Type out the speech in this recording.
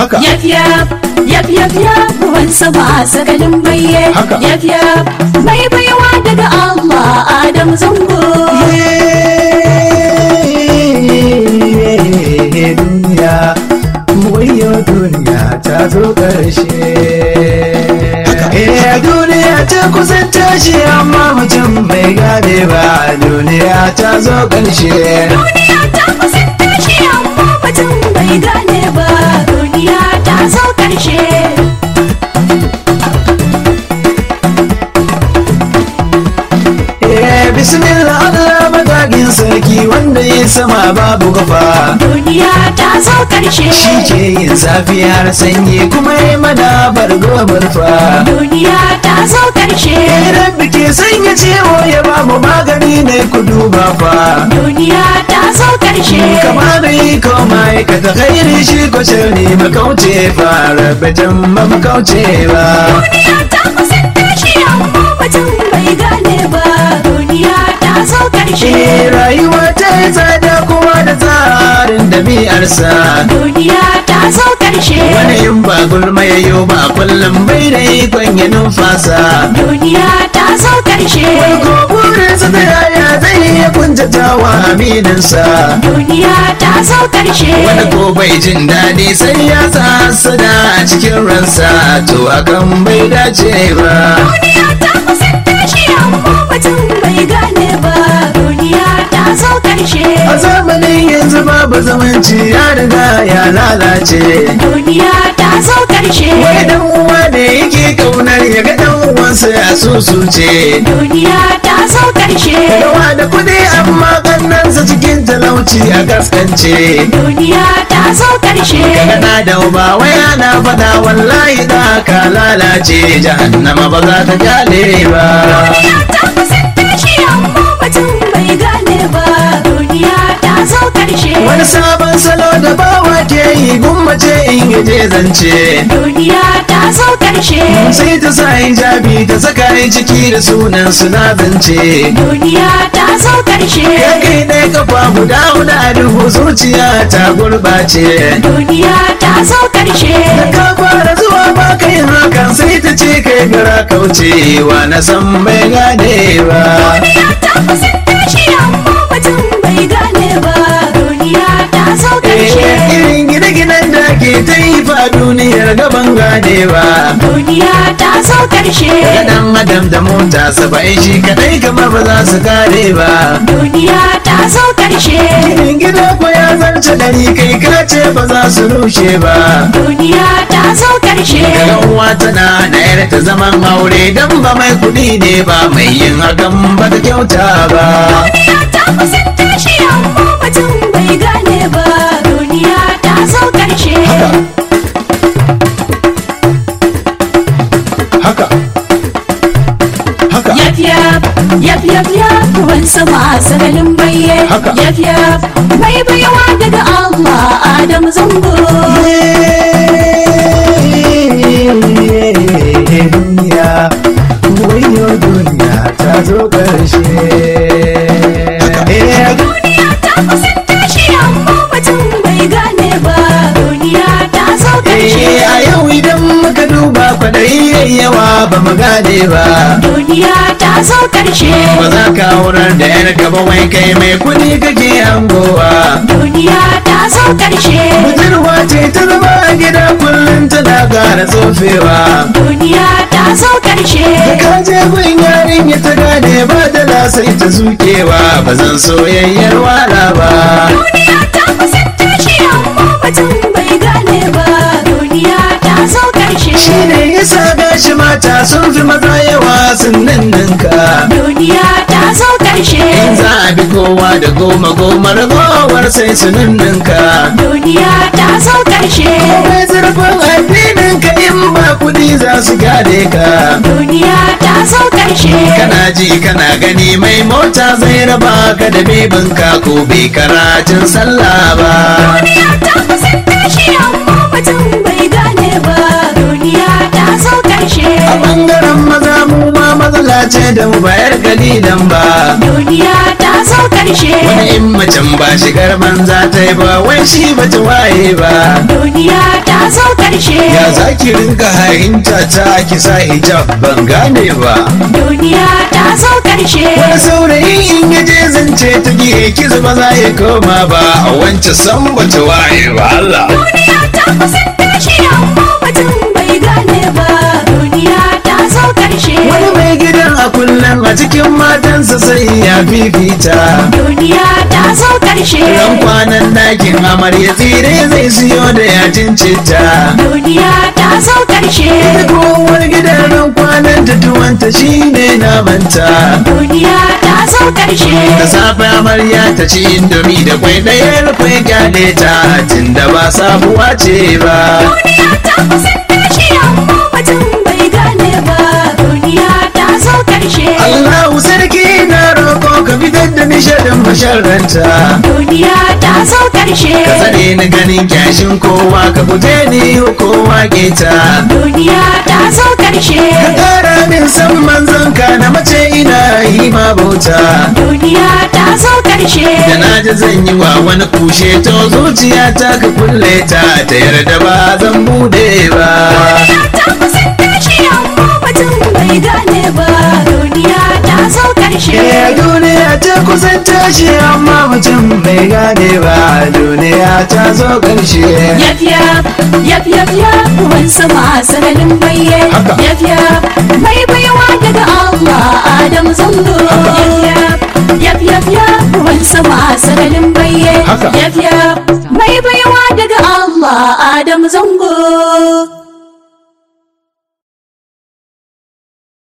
Haka. Yaf yaf yaf yaf yaf ruwan sama sakalin baye. Haka. Yaf yaf mai baiwa daga Allah Adam zango. duniya wayo duniya ta zo ƙarshe Eh duniya ta kusan tashi amma mutum bai gane ba duniya ta zo ƙarshe Duniya ta kusan tashi amma mutum bai gane ba. Duniya ta zo ƙarshe. Eh bismillah Allah magagin sarki wanda ya sama babu gafa Duniya ta zo ƙarshe. shi ke yin safiyar sanyi kuma ya mana bargo barfa Duniya ta zo ƙarshe. Rabbi ke sanya ciwo ya ba mu magani ne ku duba fa Duniya ta zo ƙarshe. kama da yi koma ka ta khairi shi ko shirri makauce fa rabatan ba makauce ba Duniya ta kusan tashi amma mutum bai gane ba. Duniya ta zo ƙarshe. Eh, rayuwa ta yi tsada kuma da tsarin dabi'arsa Duniya ta zo ƙarshe. wani in ba gulma ya yi ba kullum bai da ikon ya numfasa Duniya ta zo ƙarshe. ko burinsa da yaya zai iya kuntatawa amininsa Duniya ta zo ƙarshe. wani ko bai jin daɗi sai ya sada a cikin ransa to hakan bai dace ba Duniya ta kusan tashi amma mutum bai gane ba. Duniya ta zo ƙarshe. a zamanin yanzu babu zamanci ya riga ya lalace Duniya ta zo ƙarshe. wai dan uwa ne yake kaunar ya ga dan uwansa ya susuce Duniya ta zo ƙarshe. yawa da kuɗi amma kannansa cikin talauci a gaskance Duniya ta zo ƙarshe. Kana da uba wai ana faɗa wallahi da ka lalace jahannama ba za ta kyale ba Duniya ta kusan tashi amma mutum bai gane ba. Duniya ta zo ƙarshe. wani sabon salo da bawa ke yi gummace in yaje zance Duniya ta zo ƙarshe. sai ta sa hijabi ta saka yi ciki da sunan suna zance Duniya ta zo ƙarshe. ya kai ɗaya kafa guda guda duhu zuciya ta gurɓace Duniya ta zo ƙarshe. ka fara zuwa ba kai hakan sai ta ce kai gara kaucewa na san bai gane ba Duniya ta kusan tashi amma mutum bai gane ba. Duniya ta zo ƙarshe. Eh, irin gine-ginen da ke ta yi fa duniyar gaban gane ba Duniya ta zo ƙarshe. dan adam da mota saba'in shi kadai kamar ba za su kare ba Duniya ta zo ƙarshe. Irin gida ko ya zarce dari kai ka ce ba za su rushe ba Duniya ta zo ƙarshe. Daga uwa tana na yar ta zaman aure dan ba mai kuɗi ne ba mai yin hakan ba ta kyauta ba Duniya ta kusan tashi amma mutum bai gane ba. Duniya ta zo ƙarshe. haka haka Yaf yaf yaf yaf yaf ruwan sama sagalin baye. Haka. Yaf yaf mai baiwa daga Allah Adam zango. duniya wayo duniya ta zo ƙarshe Duniya ta kusan tashi amma mutum bai gane ba. Duniya ta zo ƙarshe. Eh, a yau idan muka duba kwaɗayi yayi yawa ba mu gane ba Duniya ta zo ƙarshe. ba za ka aurar da yar ba wai kai mai kuɗi kake hangowa Duniya ta zo ƙarshe. budurwa ce ta zama a gida kullum tana ƙara tsofewa Duniya ta zo ƙarshe. ka je gun yarin ya ta gane ba da sai ta zukewa ba zan soyayyar wala ba Duniya ta kusan tashi amma mutum bai gane ba. Duniya ta zo ƙarshe. shi ne yasa gashi mata sun fi maza yawa sun ninninka Duniya ta zo ƙarshe. in za a bi kowa da goma goma ragowar sai su ninninka Duniya ta zo ƙarshe. mai zurfin addinin ka in ba kuɗi za su gade ka Duniya ta zo ƙarshe. kana ji kana gani mai mota zai raba ka da bebinka ko bai karatun sallah ba Duniya ta kusan tashi amma mutum bai gane ba. Duniya ta zo ƙarshe. a ɓangaren maza mu ma matsala ce da mu bayar kalilan ba Duniya ta zo ƙarshe. wani in macen ba shigar banza ta yi ba wai shi ba ta waye ba Duniya ta zo karshe ya za ki rinka hainta ta ki sa hijab ban gane ba duniya ta zo karshe wani saurayi in ya je zance ta gihe ki zuba za ya koma ba a wancan san bata waye ba Allah duniya ta kusan tashi amma mutum bai gane ba duniya ta zo karshe wani mai gidan a kullum a cikin matansa sai ya fifita duniya ta zo karshe ran kwanan dakin amarya tsire zai siyo da yajin citta duniya ta zo karshe da kowar gidan ran kwanan ta tuwanta shine namanta duniya ta zo karshe da safe amarya ta ci indomi da kwai ɗayar kwai gyale ta tun da ba sabuwa ce ba duniya ta kusan tashi amma mutum bai gane ba duniya ta zo karshe Allahu sarki na roƙo ka fitar da nishadin masharranta duniya ta zo karshe ka tsare ni ganin kyashin kowa ka guje ni kowa keta duniya ta zo karshe ka ƙara min san manzon ka na mace ina yi ma bauta duniya ta zo karshe da na ji zan yi wa wani kushe to zuciya ta ka kulle ta ta yarda ba zan bude ba duniya ta kusan tashi amma mutum bai gane ba duniya ta zo karshe Eh, duniya ta kusan tashi amma mutum bai gane ba duniya ta zo ƙarshe Yaf yaf, yaf yaf yaf, ruwan sama sanadin baye. Haka. Yaf yaf, mai baiwa daga Allah Adam zango. Yaf yaf, yaf yaf yaf, ruwan sama sanadin baye. Haka. Yaf yaf, mai baiwa daga Allah Adam zango.